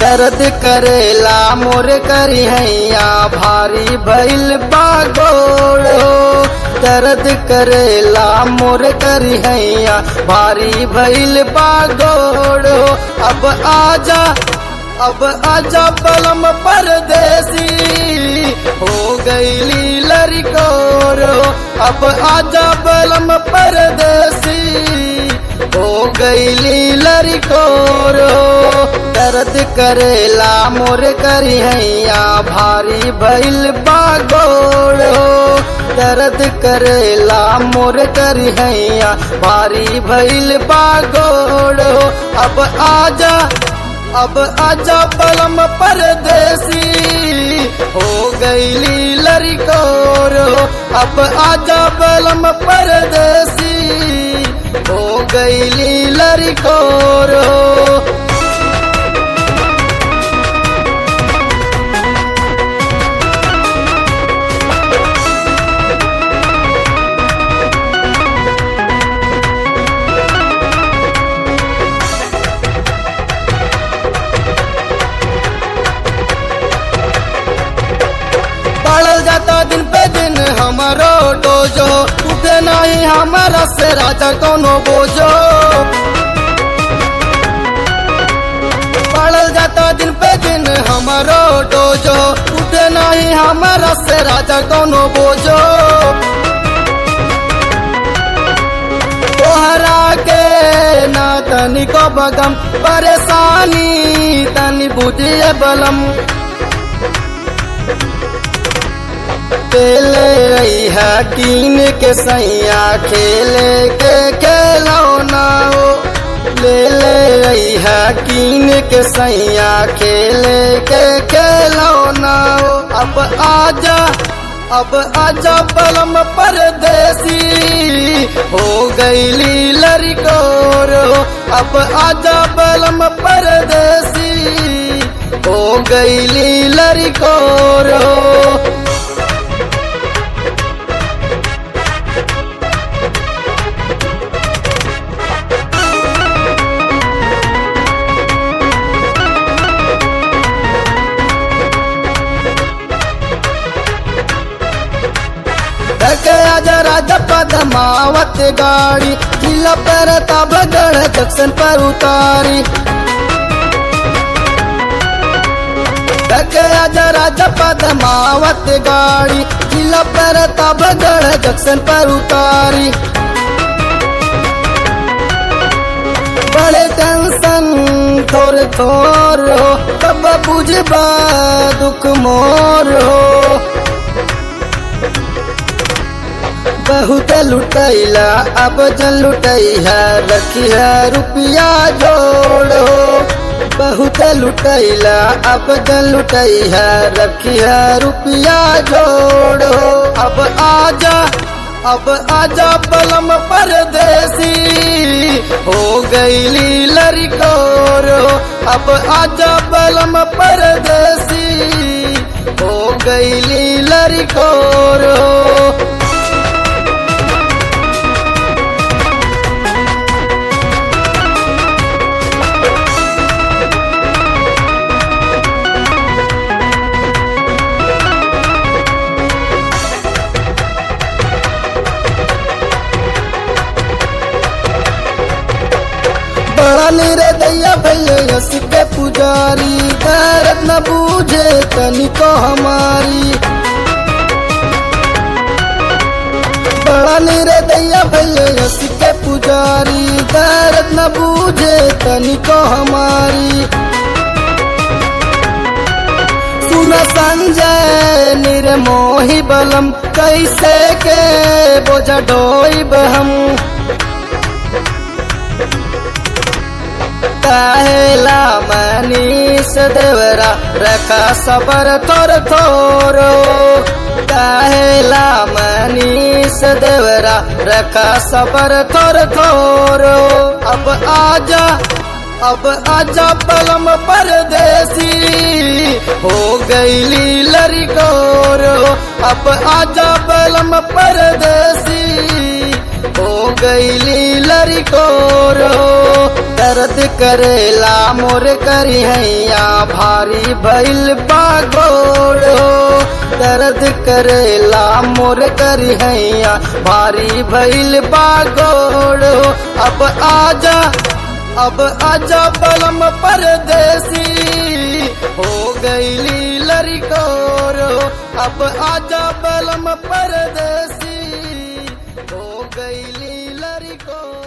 दर्द करेला मोर करी हैया भारी भइल बागोड़ हो दर्द करेला मोर करी हैया भारी भइल बागोड़ हो अब आजा अब आजा पलम परदेसी हो गईली लड़कोर हो अब आजा पलम परदेसी हो गईली लड़कोर हो दर्द करेला मोर करी हैया भारी भइल बागोड़ हो दर्द करेला मोर करी हैया भारी भइल बागोड़ हो अब आजा अब आजा पलम परदेसी हो गईली लड़कोर हो अब आजा पलम परदेसी हो गईली लड़कोर हो बढ़ल जाता दिन पे दिन हमारो डोजो उठे नहीं हमारा से राजा कोनो बोझो बढ़ल जाता दिन पे दिन हमारो डोजो उठे नहीं हमारा से राजा कोनो बोझो तोहरा के ना तनिको बगम परेशानी तनी बुझिए बलम खेले रही है कीन के सैया खेले के खेलौना हो ले ले रही है कीन के सैया खेले के खेलौना हो अब आजा अब आजा पलम परदेसी हो गईली लड़कोर हो अब आजा पलम परदेसी हो गईली लड़कोर हो गया जरा पदमावत गाड़ी किला पर तब गढ़ जंक्शन पर उतारी गया जरा पदमावत गाड़ी किला पर तब गढ़ जंक्शन पर उतारी बड़े टेंशन थोड़े थोर हो तब बुझबा दुख मोर हो बहुत लुटैला अब जन लुटैया रखी है रुपया जोड़ो बहुत लुटैला अब जन लुटैया रखी है रुपया जोड़ो अब आजा अब आजा पलम परदेसी हो गईली लड़कोर अब आजा पलम परदेसी हो गईली लड़कोर बड़ा निरदैया भैया यस के पुजारी दर्द न बूझे तनिको हमारी बड़ा निरदैया भैया यस के पुजारी दर्द न बूझे तनिको हमारी सुन संजय निर्मोही बलम कैसे के बोझा ढोइब हम काहेला मनीष देवरा रखा सबर थोर थोरो काहेला मनीष देवरा रखा सबर थोर थोरो अब आजा अब आजा पलम परदेसी हो गईली लड़कोर अब आजा पलम परदेसी हो गईली लड़कोर हो दर्द करेला मोर करी हैया भारी भइल बागोड़ हो दर्द करेला मोर करी हैया भारी भइल बागोड़ हो अब आजा अब आजा बलम परदेसी हो गईली लड़कोर हो अब आजा बलम परदेसी हो गईली लड़कोर